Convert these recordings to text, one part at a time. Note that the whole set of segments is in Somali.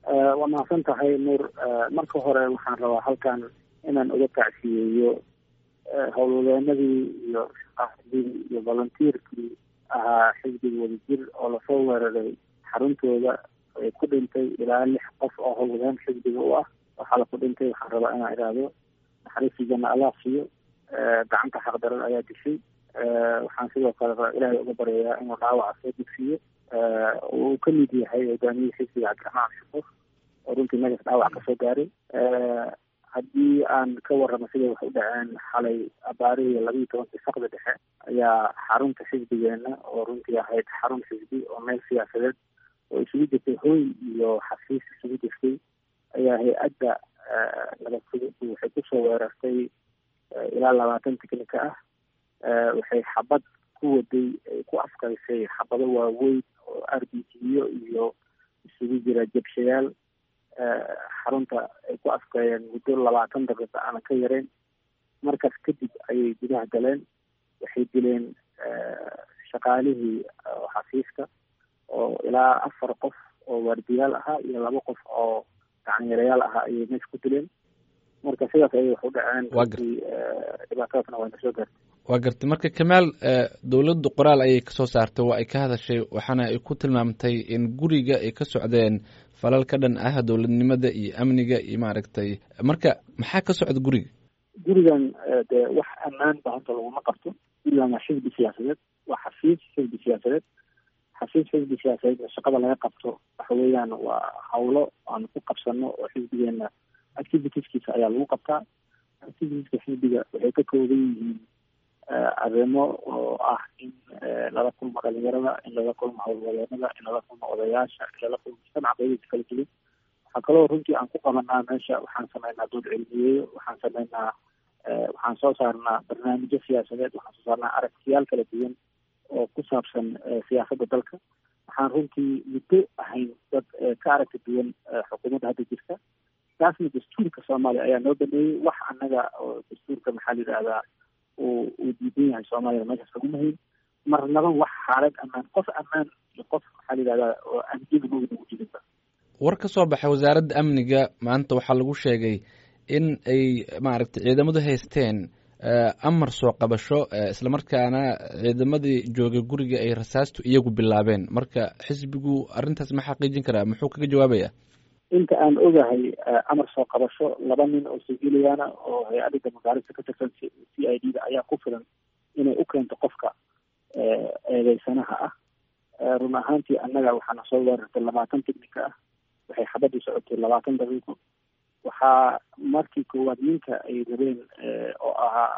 waa mahadsan tahay nuur marka hore waxaan rabaa halkan inaan uga tacsiyeeyo howlwadeenadii iyo shaqaadii iyo volunteerkii ahaa xisbiga wadajir oo lasoo weeraray xaruntooda ay ku dhintay ilaa lix qof oo howlwadeen xisbiga u ah waxaa laku dhintay waxaan rabaa inaan idhaahdo naxariistii janna allah siiyo gacanta xaqdaran ayaa dishay waxaan sidoo kale rabaa ilaahay uga baryayaa inuu dhaawaca soo dugsiiyo uu ka mid yahay hogaamiyihii xisbiga cabdiraxmaan shukuur oo runtii megas dhaawac kasoo gaaray haddii aan ka warramo siday wax u dhaceen xalay abaarihii labiiyo tobankii saqda dhexe ayaa xarunta xisbigeena oo runtii ahayd xarun xisbi oo meel siyaasadeed oo isugu jirtay hooy iyo xafiis isugu jirtay ayaa hay-adda nabadfudud waxay kusoo weerartay ilaa labaatan tiknika ah waxay xabad ku waday ay ku afkaysay xabado waaweyn oo r b g-yo iyo isugu jira jabshayaal xarunta ay ku afkeeyeen muddo labaatan daqiiqa aanan ka yareyn markaas kadib ayay gudaha galeen waxay dileen shaqaalihii xafiiska oo ilaa afar qof oo waardiyaal ahaa iyo laba qof oo gacanyarayaal ahaa ayay meesha ku dileen marka sidaas ayay wax u dhaceen runtii dhibaatadaasna waa nasoo gaartay waa gartay marka kamaal dowladdu qoraal ayay kasoo saartay waa ay ka hadashay waxaana ay ku tilmaamtay in guriga ay ka socdeen falal ka dhan ah dowladnimada iyo amniga iyo maaragtay marka maxaa ka socda guriga gurigan dee wax ammaan ba hanta laguma qabto gurigan waa xisbi siyaasadeed waa xafiis xisbi siyaasadeed xafiis xisbi siyaasadeed shaqada laga qabto waxa weeyaan waa hawlo aan ku qabsano oo xisbigeena activitieskiisa ayaa lagu qabtaa activitieska xisbiga waxay ka kooban yihiin arrimo oo ah in lala kulmo dhalinyarada in lala kulmo howlwadeenada in lala kulmo odayaasha in lala kulmo mujtamaca qayadiisa kala duwan waxaa kaloo runtii aan ku qabanaa meesha waxaan sameynaa dood cilmiyeeyo waxaan sameynaa waxaan soo saarnaa barnaamijyo siyaasadeed waxaan soo saarnaa aragtiyaal kala duwan oo ku saabsan siyaasadda dalka waxaan runtii muddo ahayn dad ka aragti duwan xukuumadda hadda jirta taasna dastuurka soomaaliya ayaa noo baneeyey wax annaga oo dastuurka maxaa la yidhahdaa uu uu diidan yahay soomaaliya meeshaas laguma hayn marnaba wax xaalad ammaan qof ammaan iyo qof maxaa la yidhahdaa oo amniga mooga nagu jirinba war ka soo baxay wasaaradda amniga maanta waxaa lagu sheegay in ay maaragtay ciidamadu haysteen amar soo qabasho islamarkaana ciidamadii joogay guriga ay rasaastu iyagu bilaabeen marka xisbigu arrintaas ma xaqiijin karaa muxuu kaga jawaabaya inta aan ogahay amar soo qabasho laba nin oo siviiliyaana oo hay-adda damagaarista ka tirsan c i d da ayaa ku filan inay u keento qofka eedeysanaha ah run ahaantii annaga waxaana soo weerartay labaatan ticnika ah waxay xabadii socotay labaatan daqiiqo waxaa markii koowaad ninka ay rabeen oo ahaa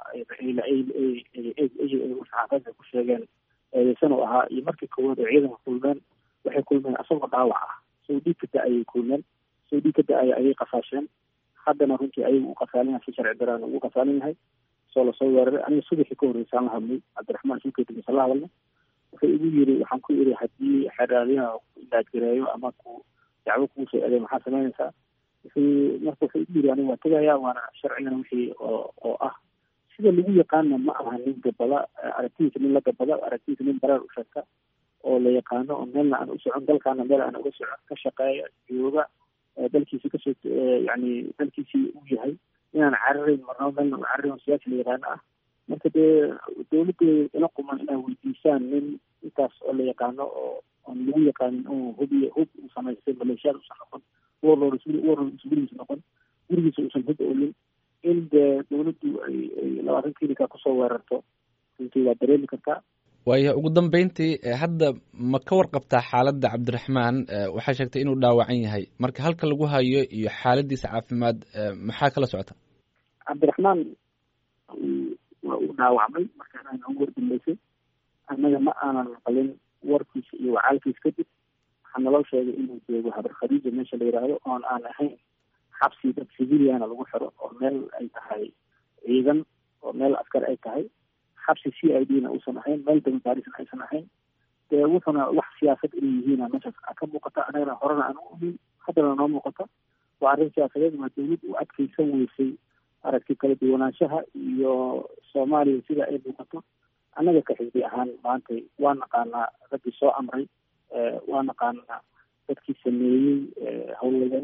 saxaafada ku sheegeen eedeysan oo ahaa iyo markii koowaad oo ciidanka kulmeen waxay kulmeen asagoo dhaawac ah soo dhiig ka da-ayay kulmeen soo dhiig ka da-aya ayay qafaasheen haddana runtii ayagu u qasaalin yahay si sharci daraan ugu qasaalin yahay soo lasoo weeraray aniga subaxii ka horreysaan la hadlay cabdiraxmaan suukeetigiisa la hadlay wuxuu igu yiri waxaan ku iri haddii xeraaliyaha ilaadgareeyo ama ku dacwo kuu soo eeday maxaa samaynaysaa wuxuu marka wuxuu igu yiri aniga waa tegayaa waana sharcigana wixii oo oo ah sida lagu yaqaana ma aha nin gabada aragtidiisa nin la gabada aragtidiisa nin bareer u sheegta oo la yaqaano oo meelna aan u socon dalkaana meel aan uga socon ka shaqeeya jooga dalkiisi kasoo yani dalkiisii uu yahay inaan cararayn marnaba meelna u cararayn oo siyaasi la yaqaano ah marka dee dawladda ila quman inaa weydiisaan nin intaas oo la yaqaano oo oon lagu yaqaanin uu hubiy hub uu samaystay maleeshiyaad uusan noqon warlord warlord gurigiisa noqon gurigiisa uusan hub olin in dee dawladdu ay ay labaatan klinika kusoo weerarto runtii waa dareemi kartaa waaya ugu dambeyntii hadda ma ka warqabtaa xaaladda cabdiraxmaan waxaa sheegtay inuu dhaawacan yahay marka halka lagu hayo iyo xaaladiisa caafimaad maxaa kala socota cabdiraxmaan waa uu dhaawacmay markaan noogu wardambeysay annaga ma aanan maqalin warkiisa iyo wacaalkiisa kadib waxaa naloo sheegay inuu joogo habar khadiija meesha la yidhaahdo oon aan ahayn xabsi dad civiliana lagu xiro oo meel ay tahay ciidan oo meel askar ay tahay xabsi c i d na uusan ahayn meel damabaarisna aysan ahayn dee wuxuna wax siyaasad inay yihiina meeshaas ka muuqata anagana horena aan u ogeyn haddana noo muuqata waa arrin siyaasadeed waa dawlad u adkeysan weysay aragti kala duwanaanshaha iyo soomaaliya sida ay muuqato annaga ka xisbi ahaan maanta waa naqaanaa raggii soo amray waa naqaanaa dadkii sameeyey howlwadeenada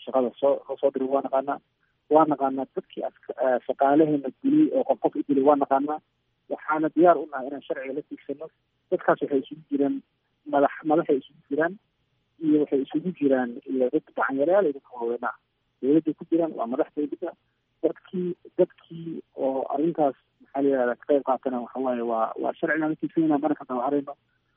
shaqada soo soo diray waa naqaanaa waa naqaanaa dadkii shaqaalaheena dilay oo qof qof u dilay waa naqaanaa waxaana diyaar u nahay inaan sharciga la tiigsano dadkaas waxay isugu jiraan madax madaxay isugu jiraan iyo waxay isugu jiraan iyo dad gacanyarayaal iyo dadka waaweynaa dowladday ku jiraan waa madax dowladda dadkii dadkii oo arrintaas maxaa la yihahda ka qayb qaatana waxa waaye waa waa sharcigaan la tiigsanayna mana ka dabaharayno